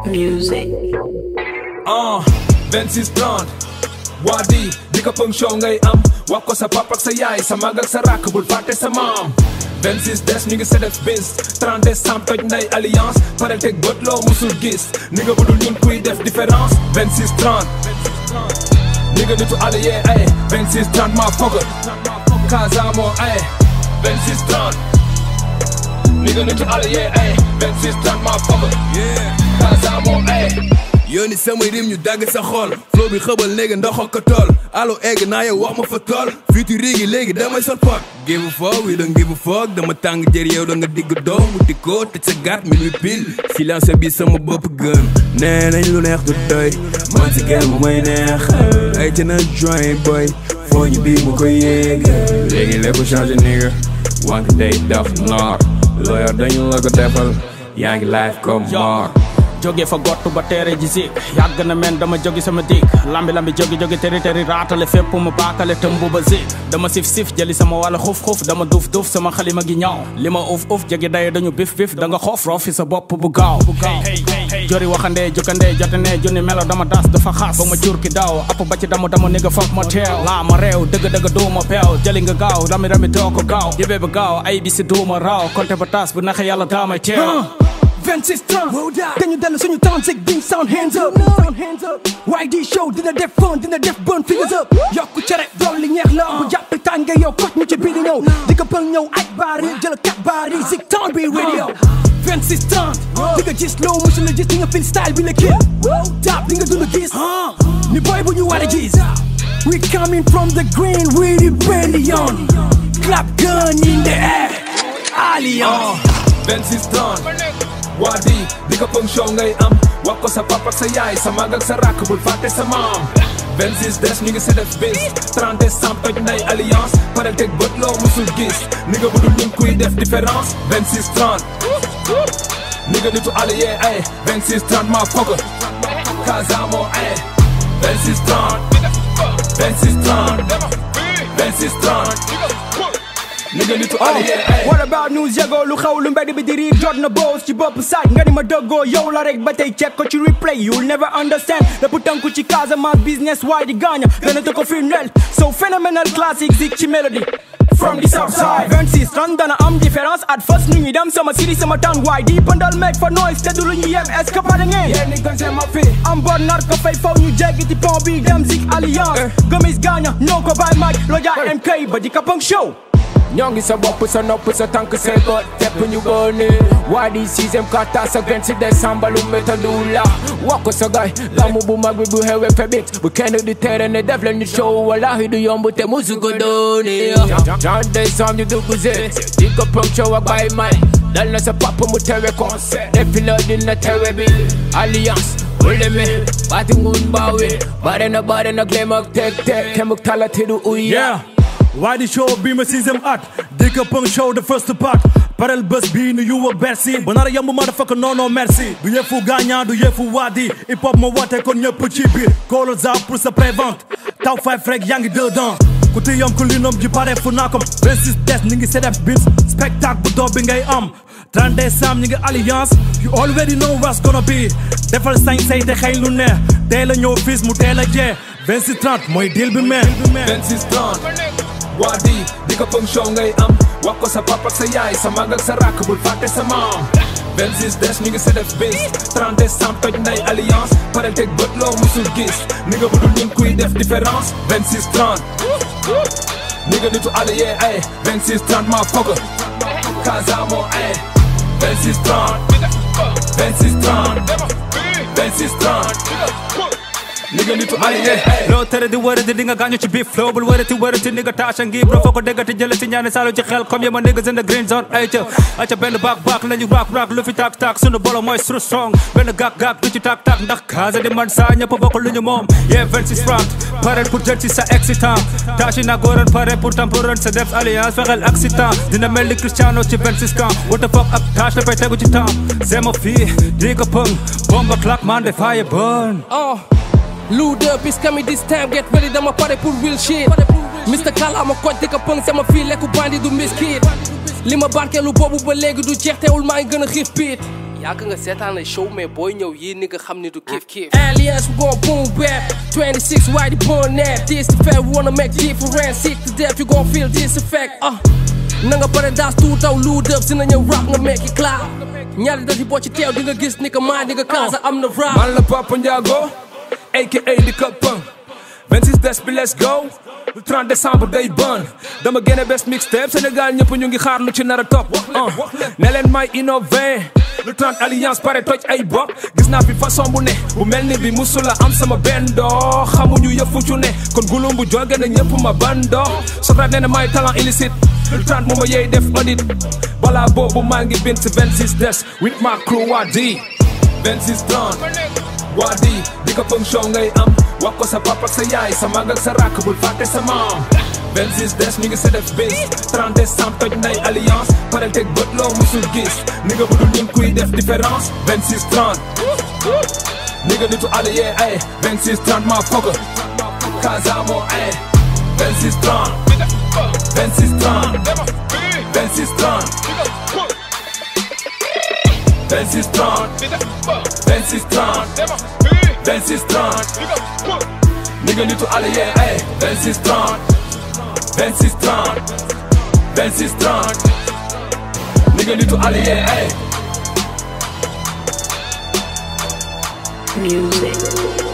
music. ah 26 30 waa di di ko pëng show ngay am wax ko sa papa ak sa yaay sa mag ak sa rakk bul fàtte sa maam 26 des ñu ngi sa def bis 30 décembre toj nday alliance pare teg bët loo musul gis ni nga budul ñun kuy def différence 26 30 ni nga nitu allié ay 26 30 maa foga Casa moo ay 26 30 ni nga nitu allié ay 26 30 maa foga Casa moo ay yónni samay rim ñu dagg sa xol flow bi xëbal léegi ndox ko tool allo egg naa yow wax ma fa tool futur gi léegi damay sol pot give a fuck we don't give a fuck dama tàng jër yow da nga digg doom wuti ko tëj sa gàtt mi ñu pil silence bi sama bopp gën nee nañ lu neex du doy man si kenn bu may neex ay ca na joint boy foo ñu bii mu koy yéeg léegi lépp changé nigga wànq day daf noor lawyer dañu la ko defal yaa ngi life comme mort jóge fa gottu ba teere ji zik yàgg na men dama jóge sama dik lambi lambi jóge jóge teri teri raatale fépp mu baakale tëmbu ba zik dama sif sif jëli sama wàlla xuf xuf dama duuf duuf sama xalima gi ñaaw li ma uf uf jege daye dañu bif bif da nga xoof roofi sa bopp bu gaaw jori waxande jukande jotane junni melo dama das dafa xaas ba ma jur ki daaw app ba ci damu damu ni nga foog ma teew laa ma réew dëgg dëgg duuma peew jëli nga gaaw rami rami doo ko gaaw yibee ba gaaw ay bisi duuma raaw konte ba tas bu naxe yàlla daamay teew 26 30 dañu dellu suñu temps sig ding sound hands up YD show dina def fun dina def burn fingers up yokku cere dolli ñeex la bu jàpp tànge yow kot ñu ci biir di ñëw di ko pël ñëw aj baar yi jël kat baar yi sig town bi radio 26 30 di nga gis loo musul la gis di nga feel style bi la kii tap di nga dund gis ni boy bu ñu war a gis we coming from the green we rebellion clap gun in the air alliance 26 30 waa di di ko pëng show ngay am wax ko sa papa ak sa yaay sa mag ak sa rakk bul fàtte sa maam 26 des ñu ngi sa def bis 30 décembre toj nday alliance pare teg bët loo musul gis ni nga budul ñun kuy def différence 26 30 ni nga nitu allié ay 26 30 maa foga Casa moo ay 26 30 26 30 26 30 ni nga nitu allié ay What about news yego lu xew lu mbedd bi di riir jot na boos ci bopp saaj nga ni ma dëggoo yow la rek ba tey check ko ci replay you'll never understand lépp tënku ci Casamance business waaye di gaaña dana te ko firndeel so phenomenal classic zik ci melody from the south side 26 ran dana am différence at first nu ñuy dem sama city sama town waaye di pëndal make for noise te du lu ñu yem est-ce que pare ngeen yéen ni gën ma fi am boor nar ko fay faw ñu jéggi ci pont bi dem zik alliance gomis gaaña ñoo ko bàyyi maaj loja MK ba di kapang show ñoo ngi sa bopp sa nopp sa tànk say bët tepp ñu bëni waa di sixième kata sa 26 décembre lu métadu la wax ko sa gaay gamu bu mag bi bu xewee febit bu kenn di tere ne def leen ñu show wallahi du yomb te musu ko dooni jan décembre ñu dugg si di ko punk show ak bàyyi may dal na sa papa mu tewe concert defi la dina tewe bi alliance uleme baati ngun baawi bare na bare na glem ak tek tek kemuk talati du uya Yeah. Why the show be my season at Dick up on show the first part Parel bus be no you a Bercy Banara yambu motherfucker no no merci Du yefu gagna du yefu wadi Hip hop ma wate kon ñepp ci biir Call za pour sa prévente Taw five frag yaa ngi dedans ku ti yam ku linom ji pare fu naa kom 26 des ni ngi sedef bis spectacle bu doob bi ngay am 30 décembre ñi ngi alliance You already know what's gonna be Defal sañ say te xëy lu neex Teel a ñëw fis mu teel a jee 26 30 mooy deal bi meen 26 30 waa di di ko pëng show ngay am wax ko sa papa ak sa yaay sa mag ak sa rakk bul fàtte sa maam 26 des ñu ngi sa def bis 30 décembre toj nday alliance pare teg bët loo musul gis ni nga budul ñun kuy def différence 26 30 ni nga nitu allié ay 26 30 maa foga Casa moo ay 26 30 26 30 26 30 ni nga nitu allié ay loo tere di wërati di nga gaañu ci biir flow bul wërati wërati ni nga taasha ngi bro foo ko déggati jële si ñaani saalu ci xel comme yema niggas in the green zone ay ca ay ca benn baak baak lañu raak raak lu fi taak taak sunu bolo mooy sunu song benn gaak gaak du ci taak taak ndax kaasa di man saa ñëpp bokk lu ñu moom yeah 26 franc pare pour jël ci sa excitant taashi na góoran pare pour temporan sa def alliance fexel accident dina mel ni Cristiano ci 26 camp what the fuck ak tâche dafay tegu ci temps zema fii di ko pëng bomba clap man de fire burn Oh, Lude up is coming this time, get ready, dama pare pour real shit. Mr. Kala ma koj di ko pëng sama fii lekku bandi du miskit. li ma barkeelu boobu ba léegi du jeex teewul maa ngi gën a xiif piit. yàgg nga seetaan ay show mais booy ñëw yii ni nga xam ni du kiif kiif Aliens we gon boom bap 26 why the born nap this the fact we wanna make difference sick to death you gon feel this effect uh na nga pare daas tuutaw lu dëb si na ñëw rap nga make it cloud ñaari dati boo ci teew di nga gis ni que maa di nga kaasa am na rap man la Papa Ndiago aka di Kapang 26 des bi let's go le 30 décembre day bon dama génne best mixtape Sénégal ñëpp ñu ngi xaar lu ci nar a topp uh. ne leen may innové le 30 alliance pare toj ay bopp gis naa fi façon bu ne bu mel ni bi musula am sama benn doo xamuñu yëfu cu ne kon gulum bu jóge na ñëpp ma bandoo sotaat nee na may talent illicite le 30 mu ma yeey def audit balaa boobu maa ngi bind si 26 des with my crew waa di 26 30 waa di di ko pëng show ngay am wax ko sa papa ak sa yaay sa mag ak sa rakk bul fàtte sa maam 26 des ñu ngi sa def bis 30 décembre toj nay alliance parel teg bët loo musul gis ni nga budul ñun kuy def différence 26 30 ni nga nitu allié ay 26 30 maa foga Casamo ay 26 30 26 30 26 30 26 30 26 30 26 30 Nigga nitu allié ay 26 30 26 30 26 30 Nigga nitu allié ay Music.